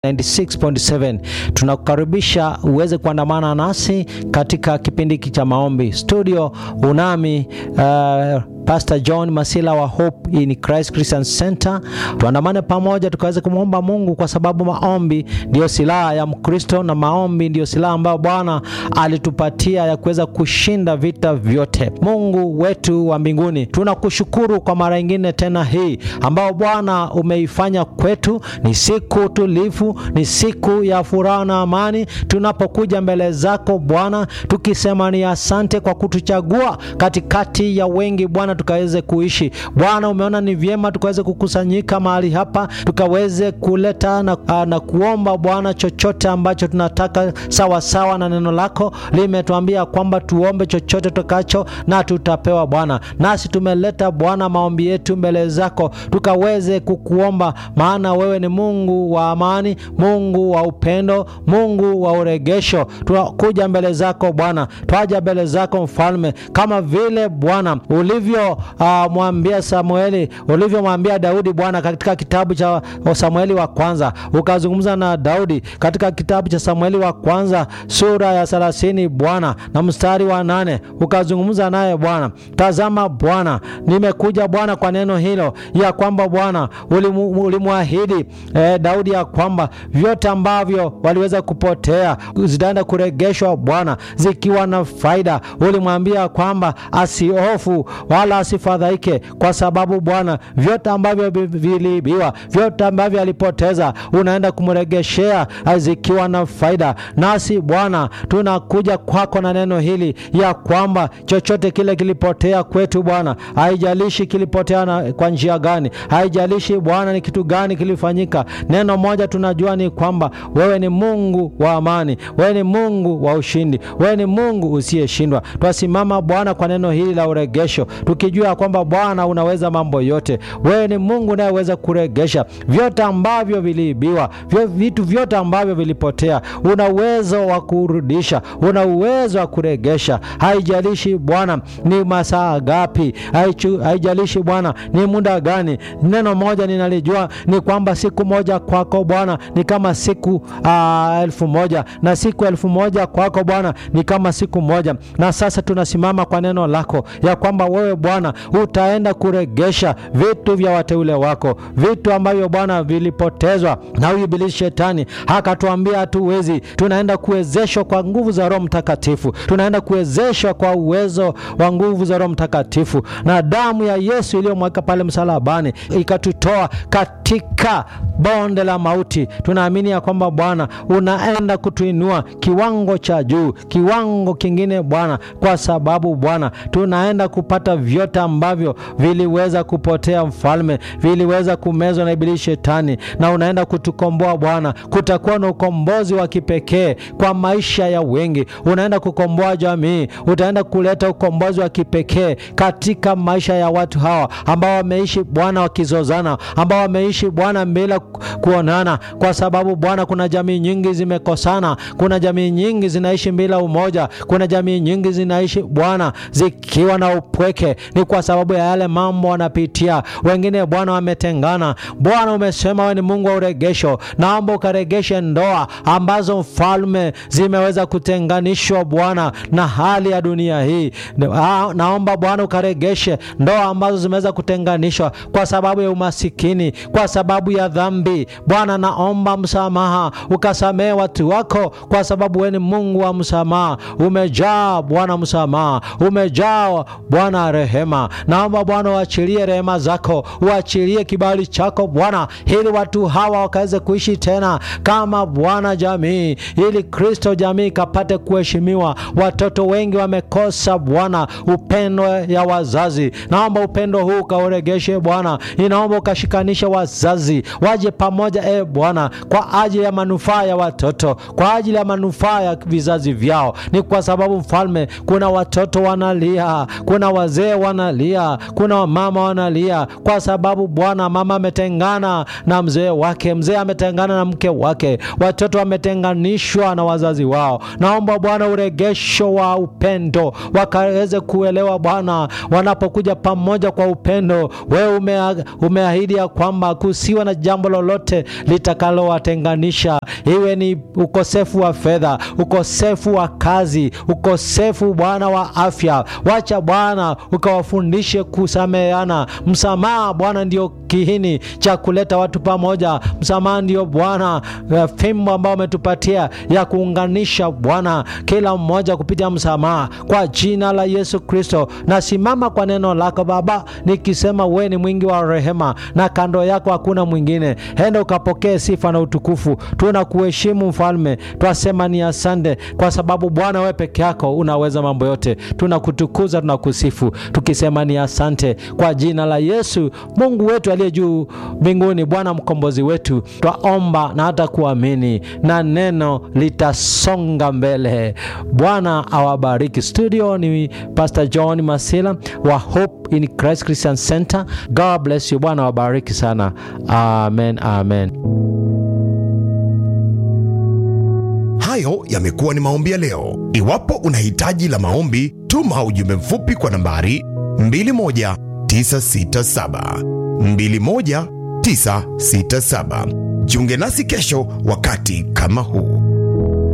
96.7 tunakukaribisha uweze kuandamana nasi katika kipindi hiki cha maombi studio unami uh, Pastor John Masila wa Hope in Christ Christian Center. Tuandamane pamoja tukaweze kumwomba Mungu, kwa sababu maombi ndiyo silaha ya Mkristo na maombi ndiyo silaha ambayo Bwana alitupatia ya kuweza kushinda vita vyote. Mungu wetu wa mbinguni, tunakushukuru kwa mara nyingine tena hii ambao Bwana umeifanya kwetu. Ni siku tulivu, ni siku ya furaha na amani, tunapokuja mbele zako Bwana tukisema ni asante kwa kutuchagua katikati ya wengi Bwana tukaweze kuishi Bwana. Umeona ni vyema tukaweze kukusanyika mahali hapa tukaweze kuleta na, na kuomba Bwana chochote ambacho tunataka sawasawa sawa na neno lako limetuambia kwamba tuombe chochote tutakacho na tutapewa Bwana. Nasi tumeleta Bwana maombi yetu mbele zako tukaweze kukuomba, maana wewe ni Mungu wa amani, Mungu wa upendo, Mungu wa uregesho. Tunakuja mbele zako Bwana, twaja mbele zako Mfalme, kama vile Bwana ulivyo uh, mwambia Samueli, ulivyomwambia Daudi Bwana katika kitabu cha Samueli wa kwanza, ukazungumza na Daudi katika kitabu cha Samueli wa kwanza sura ya thelathini Bwana na mstari wa nane ukazungumza naye Bwana. Tazama Bwana, nimekuja Bwana kwa neno hilo ya kwamba Bwana ulimwahidi eh, Daudi ya kwamba vyote ambavyo waliweza kupotea zitaenda kuregeshwa Bwana zikiwa na faida. Ulimwambia kwamba asihofu wala asifadhaike, kwa sababu Bwana vyote ambavyo viliibiwa, vyote ambavyo alipoteza, unaenda kumregeshea zikiwa na faida. Nasi Bwana tunakuja kwako na neno hili ya kwamba chochote kile kilipotea kwetu Bwana, haijalishi kilipotea na kwa njia gani, haijalishi Bwana ni kitu gani kilifanyika, neno moja tunajua ni kwamba wewe ni Mungu wa amani, wewe ni Mungu wa ushindi, wewe ni Mungu usiyeshindwa. Twasimama Bwana kwa neno hili la uregesho tukijua kwamba Bwana unaweza mambo yote. Wewe ni Mungu unayeweza kuregesha vyote ambavyo viliibiwa, vitu vyote ambavyo vilipotea. Una uwezo wa kurudisha, una uwezo wa kuregesha. Haijalishi Bwana ni masaa gapi, haijalishi Bwana ni muda gani. Neno moja ninalijua ni kwamba siku moja kwako Bwana ni kama siku uh, elfu moja na siku elfu moja kwako Bwana ni kama siku moja. Na sasa tunasimama kwa neno lako ya kwamba wewe Bwana utaenda kuregesha vitu vya wateule wako, vitu ambavyo Bwana vilipotezwa na huyu ibilisi shetani akatuambia hatuwezi. Tunaenda kuwezeshwa kwa nguvu za Roho Mtakatifu, tunaenda kuwezeshwa kwa uwezo wa nguvu za Roho Mtakatifu na damu ya Yesu iliyomweka pale msalabani ikatutoa katika bonde la mauti. Tunaamini ya kwamba Bwana unaenda kutuinua kiwango cha juu, kiwango kingine Bwana, kwa sababu Bwana tunaenda kupata vyote ambavyo viliweza kupotea, Mfalme, viliweza kumezwa na ibilisi shetani, na unaenda kutukomboa Bwana. Kutakuwa na ukombozi wa kipekee kwa maisha ya wengi, unaenda kukomboa jamii, utaenda kuleta ukombozi wa kipekee katika maisha ya watu hawa ambao wameishi Bwana wakizozana, ambao wameishi Bwana bila kuonana, kwa sababu Bwana kuna jamii nyingi zimekosana, kuna jamii nyingi zinaishi bila umoja, kuna jamii nyingi zinaishi Bwana zikiwa na upweke. Ni kwa sababu ya yale mambo wanapitia. Wengine Bwana wametengana. Bwana umesema wewe ni Mungu wa uregesho, naomba ukaregeshe ndoa ambazo mfalme zimeweza kutenganishwa Bwana na hali ya dunia hii. Naomba Bwana ukaregeshe ndoa ambazo zimeweza kutenganishwa kwa sababu ya umasikini, kwa sababu ya dhambi. Bwana naomba msamaha, ukasamehe watu wako, kwa sababu wewe ni Mungu wa msamaha. Umejaa Bwana msamaha, umejaa Bwana rehema. Naomba Bwana uachilie rehema zako, uachilie kibali chako Bwana, ili watu hawa wakaweze kuishi tena kama Bwana jamii, ili Kristo jamii ikapate kuheshimiwa. Watoto wengi wamekosa Bwana upendo ya wazazi. Naomba upendo huu ukauregeshe Bwana, inaomba ukashikanishe wazazi waje pamoja, e Bwana, kwa ajili ya manufaa ya watoto, kwa ajili ya manufaa ya vizazi vyao. Ni kwa sababu Mfalme, kuna watoto wanalia, kuna wazee wanalia, kuna wamama wanalia kwa sababu Bwana, mama ametengana na mzee wake, mzee ametengana na mke wake, watoto wametenganishwa na wazazi wao. Naomba Bwana uregesho wa upendo, wakaweze kuelewa Bwana, wanapokuja pamoja kwa upendo. Wewe umea, umeahidi ya kwamba kusiwa na jambo lolote litakalowatenganisha, iwe ni ukosefu wa fedha, ukosefu wa kazi, ukosefu Bwana wa afya. Wacha Bwana ukawafundishe kusameheana. Msamaha Bwana ndio kihini cha kuleta watu pamoja. Msamaha ndio Bwana uh, fimbo ambao umetupatia ya kuunganisha Bwana kila mmoja kupitia msamaha, kwa jina la Yesu Kristo. Nasimama kwa neno lako Baba, nikisema wewe ni mwingi wa rehema na kando yako hakuna mwingine. Enda ukapokee sifa na utukufu. Tunakuheshimu Mfalme, twasema ni asante kwa sababu Bwana wewe peke yako unaweza mambo yote. Tunakutukuza, tunakusifu tukisema ni asante kwa jina la Yesu Mungu wetu aliye juu mbinguni. Bwana mkombozi wetu, twaomba na hata kuamini na neno litasonga mbele. Bwana awabariki. Studio ni Pastor John Masila wa Hope in Christ Christian Center. God bless you. Bwana awabariki sana. Amen, amen. Hayo yamekuwa ni maombi ya leo. Iwapo una hitaji la maombi, tuma ujumbe mfupi kwa nambari 21967 21967. Jiunge nasi kesho wakati kama huu.